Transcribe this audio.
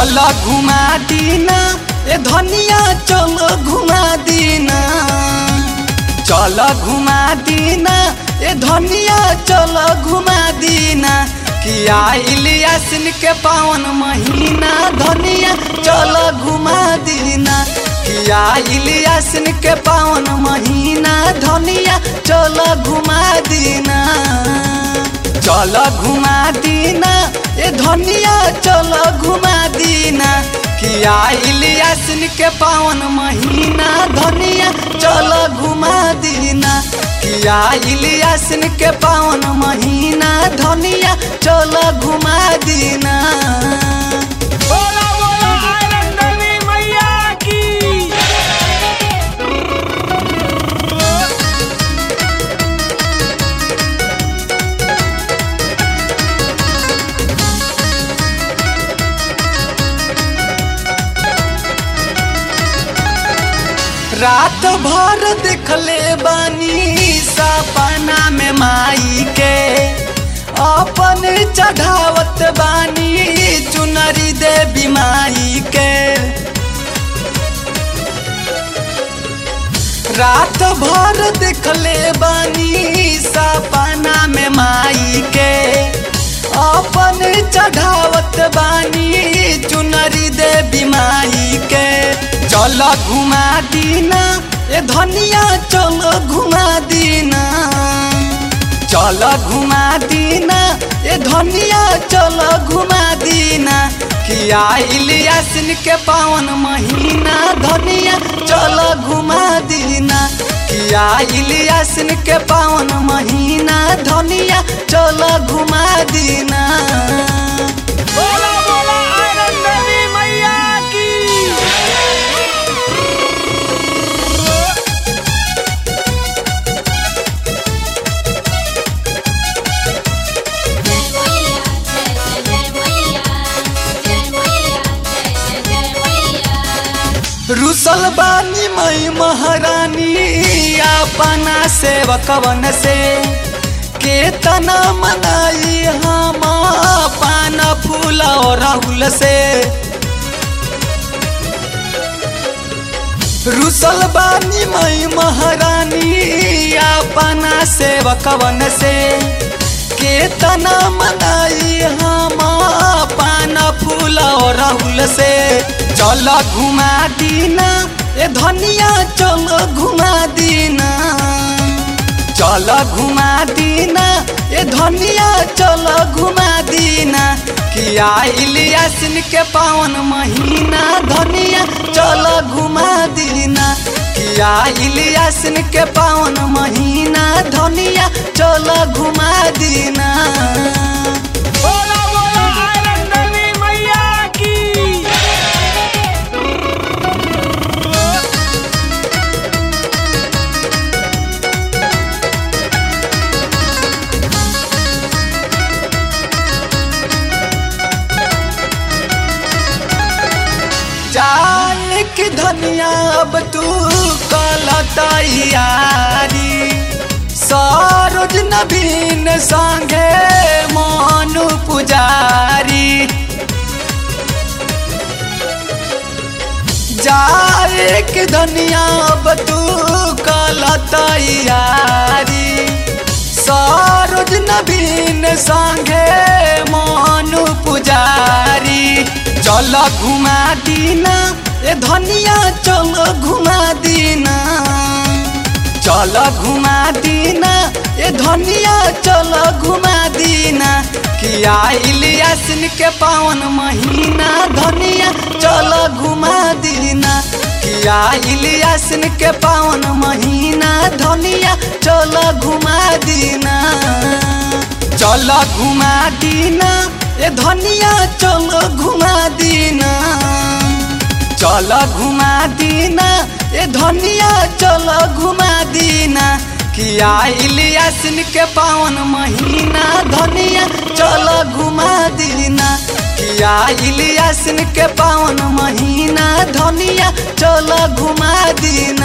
चल घुमा दीना ए धनिया चल घुमा दीना चल घुमा दीना ए धनिया चल घुमा दीना किया इलियासिन के पावन महीना धनिया चल घुमा दीना किया इलियासिन के पावन महीना धनिया चल घुमा दीना चल घुमा दीना ए धनिया चल घुमा दीना किया इलियासिन के पावन महीना धनिया चल घुमा दीना किया इलियासिन के पावन महीना धनिया चल घुमा दीना बोला बोला आयरन देवी मैया की रात भर देखले बानी सपना में माई के अपन चढ़ावत बानी चुनरी देवी माई के रात भर देखले बानी सपना में माई के अपन चढ़ावत बानी चुनरी देवी माई के चल घुमा दीना ए धनिया चल घुमा दीना चल घुमा दीना ए धनिया चल घुमा दीना किया इलियासिन के पावन महीना धनिया चल घुमा दीना किया इलियासिन के पावन महीना धनिया चल घुमा दीना बोला बोला आयरन देवी मैया की जय मैया जय जय मैया जय मैया जय जय मैया रुसल बानी मई महारानी अपना सेवकवन से केतना मनाई हम पान फूल और राहुल से रुसल बानी मई महारानी अपना सेवकवन से केतना मनाई हम पान फूल और राहुल से चल घुमा दीना ए धनिया चल घुमा दीना चल घुमा दीना ए धनिया चल घुमा दीना किया इलियासिन के पावन महीना धनिया चल घुमा दीना किया इलियासिन के पावन महीना धनिया चल घुमा दीना बोला बोला आयरन देवी मैया की जान की धनिया अब तू कल तैयारी सरोज नवीन संगे मनु पुजारी जाए के धनिया अब तू कल तैयारी सरोज नवीन संगे मनु पुजारी चल घुमा दीना ए धनिया चल घुमा दीना चल घुमा दीना ए धनिया चल घुमा दीना किया इलियासिन के पावन महीना धनिया चल घुमा दीना किया इलियासिन के पावन महीना धनिया चल घुमा दीना चल घुमा दीना ए धनिया चल घुमा दीना चल घुमा दीना ए धनिया चल घुमा दीना किया इलियासिन के पावन महीना धनिया चल घुमा दीना किया इलियासिन के पावन महीना धनिया चल घुमा दीना